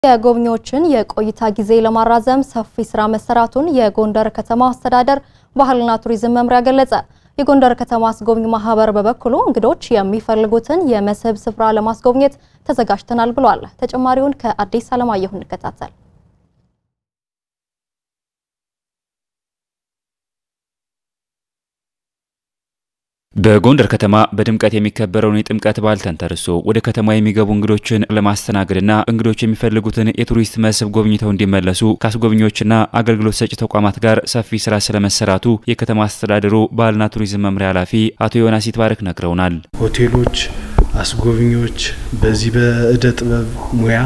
የጎብኚዎችን የቆይታ ጊዜ ለማራዘም ሰፊ ስራ መሰራቱን የጎንደር ከተማ አስተዳደር ባህልና ቱሪዝም መምሪያ ገለጸ። የጎንደር ከተማ አስጎብኝ ማህበር በበኩሉ እንግዶች የሚፈልጉትን የመስህብ ስፍራ ለማስጎብኘት ተዘጋጅተናል ብሏል። ተጨማሪውን ከአዲስ አለማየሁ እንከታተል። በጎንደር ከተማ በድምቀት የሚከበረውን የጥምቀት በዓል ተንተርሶ ወደ ከተማ የሚገቡ እንግዶችን ለማስተናገድና እንግዶች የሚፈልጉትን የቱሪስት መስህብ ጎብኝተው እንዲመለሱ ከአስጎብኚዎችና አገልግሎት ሰጪ ተቋማት ጋር ሰፊ ስራ ስለመሰራቱ የከተማ አስተዳደሩ ባህልና ቱሪዝም መምሪያ ኃላፊ አቶ ዮናስ ይትባረክ ነግረውናል። ሆቴሎች፣ አስጎብኚዎች በዚህ በእደ ጥበብ ሙያ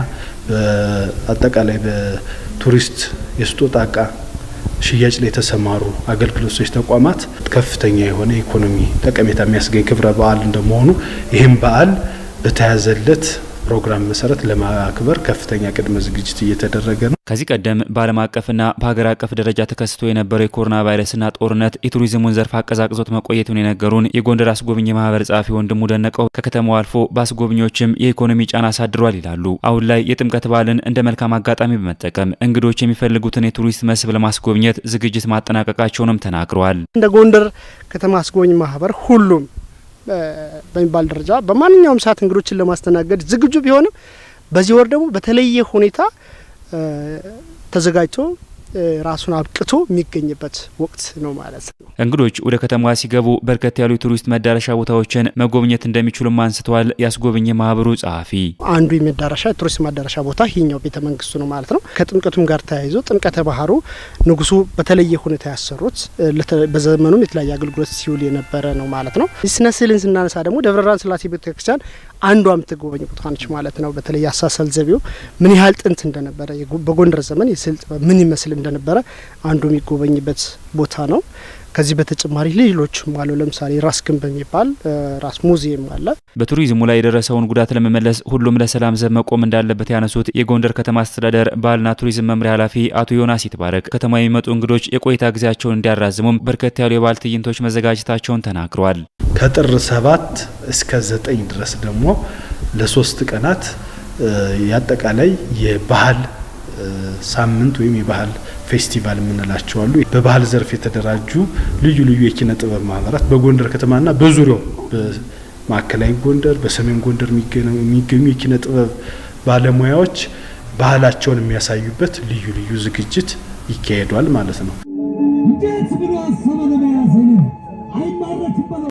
በአጠቃላይ በቱሪስት የስጦታ እቃ ሽያጭ ላይ የተሰማሩ አገልግሎት ሰጪ ተቋማት ከፍተኛ የሆነ ኢኮኖሚ ጠቀሜታ የሚያስገኝ ክብረ በዓል እንደመሆኑ ይህም በዓል በተያዘለት ፕሮግራም መሰረት ለማክበር ከፍተኛ ቅድመ ዝግጅት እየተደረገ ነው። ከዚህ ቀደም በዓለም አቀፍና በሀገር አቀፍ ደረጃ ተከስቶ የነበረው የኮሮና ቫይረስና ጦርነት የቱሪዝሙን ዘርፍ አቀዛቅዞት መቆየቱን የነገሩን የጎንደር አስጎብኝ ማህበር ጸሐፊ ወንድሙ ደነቀው ከከተማው አልፎ በአስጎብኚዎችም የኢኮኖሚ ጫና አሳድሯል ይላሉ። አሁን ላይ የጥምቀት በዓልን እንደ መልካም አጋጣሚ በመጠቀም እንግዶች የሚፈልጉትን የቱሪስት መስህብ ለማስጎብኘት ዝግጅት ማጠናቀቃቸውንም ተናግረዋል። እንደ ጎንደር ከተማ አስጎብኝ ማህበር ሁሉም በሚባል ደረጃ በማንኛውም ሰዓት እንግዶችን ለማስተናገድ ዝግጁ ቢሆንም በዚህ ወር ደግሞ በተለየ ሁኔታ ተዘጋጅቶ ራሱን አብቅቶ የሚገኝበት ወቅት ነው ማለት ነው። እንግዶች ወደ ከተማዋ ሲገቡ በርከት ያሉ የቱሪስት መዳረሻ ቦታዎችን መጎብኘት እንደሚችሉም አንስተዋል። ያስጎብኝ ማህበሩ ጸሐፊ አንዱ የመዳረሻ የቱሪስት መዳረሻ ቦታ ይህኛው ቤተ መንግስቱ ነው ማለት ነው። ከጥምቀቱም ጋር ተያይዞ ጥምቀተ ባህሩ ንጉሱ በተለየ ሁኔታ ያሰሩት በዘመኑም የተለያየ አገልግሎት ሲውል የነበረ ነው ማለት ነው። ስነ ስዕልን ስናነሳ ደግሞ ደብረ ብርሃን ስላሴ ቤተክርስቲያን አንዷ የምትጎበኝ ቦታ ነች ማለት ነው። በተለይ አሳሰል ዘይቤው ምን ያህል ጥንት እንደነበረ በጎንደር ዘመን የስዕል ጥበብ ምን ይመስል እንደነበረ አንዱ የሚጎበኝበት ቦታ ነው። ከዚህ በተጨማሪ ሌሎችም አሉ። ለምሳሌ ራስ ግንብ በሚባል ራስ ሙዚየም አለ። በቱሪዝሙ ላይ የደረሰውን ጉዳት ለመመለስ ሁሉም ለሰላም ዘብ መቆም እንዳለበት ያነሱት የጎንደር ከተማ አስተዳደር ባህልና ቱሪዝም መምሪያ ኃላፊ አቶ ዮናስ ይትባረክ ከተማ የሚመጡ እንግዶች የቆይታ ጊዜያቸውን እንዲያራዝሙም በርከት ያሉ የባህል ትዕይንቶች መዘጋጀታቸውን ተናግረዋል። ከጥር ሰባት እስከ ዘጠኝ ድረስ ደግሞ ለሶስት ቀናት የአጠቃላይ የባህል ሳምንት ወይም የባህል ፌስቲቫል የምንላቸው አሉ። በባህል ዘርፍ የተደራጁ ልዩ ልዩ የኪነ ጥበብ ማህበራት በጎንደር ከተማና በዙሪያው በማዕከላዊ ጎንደር፣ በሰሜን ጎንደር የሚገኙ የኪነ ጥበብ ባለሙያዎች ባህላቸውን የሚያሳዩበት ልዩ ልዩ ዝግጅት ይካሄዷል ማለት ነው።